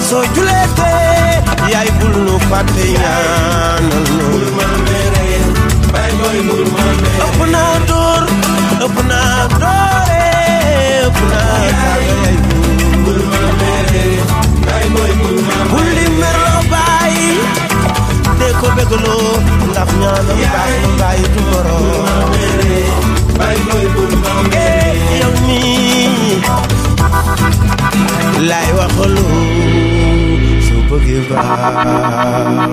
soo juleetee yaay bul nu fàtte ñaanal nu ëpp naa door ëpp naa doore ëpp naa saaga yaay bul bul di merloo bàyyi dee ko bégaloo ndax ñaanam baax na bàyyi du moroom eh yow mii laay waxalu su bëggee baax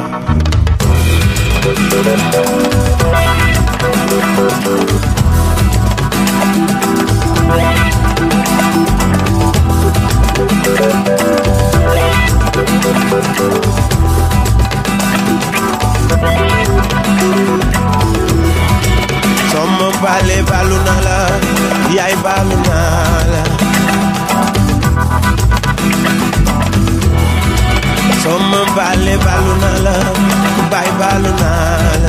sama baale baalu naa la yaay baalu naa la sama baale baalu naa la baay baalu naa la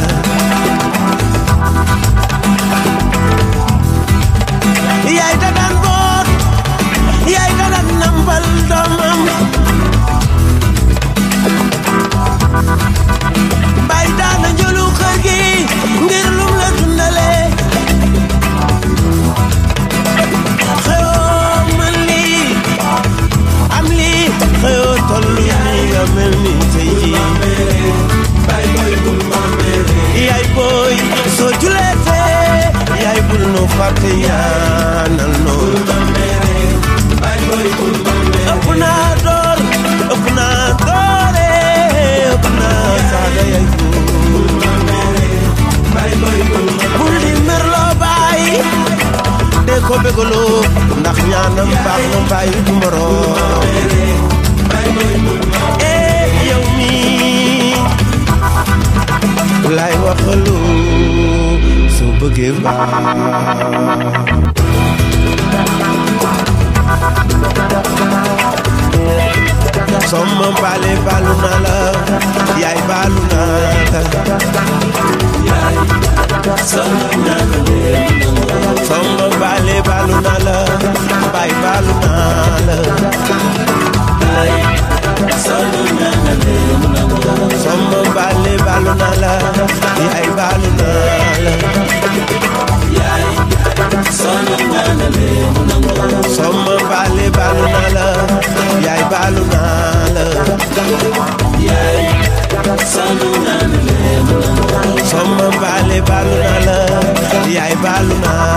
yaay da daan boot yaay da daan nambal doomam baay daana njëlu kër gi ngir lum la dundale xëyoo man lii am lii xëyoo tollu nii nga mel ni tey jii yaay booy soo juleetee yaay bul nu fàtte ñaanal noonu ëpp naa door ëpp naa doore ëpp naa saaga yaay bul bul di merloo bàyyi dee ko bégaloo ndax ñaanam baax na bàyyi du moroom eh yow mii laay waxalu su bëggee baax sama baale baalu naa la yaay baalu naa la sama baale baalu naa la baay baalu naa la sama baale baalu naa la yaay baalu naa la sama baale baalu naa la yaay baalu naa la sama baale baalu naa la yaay baalu naa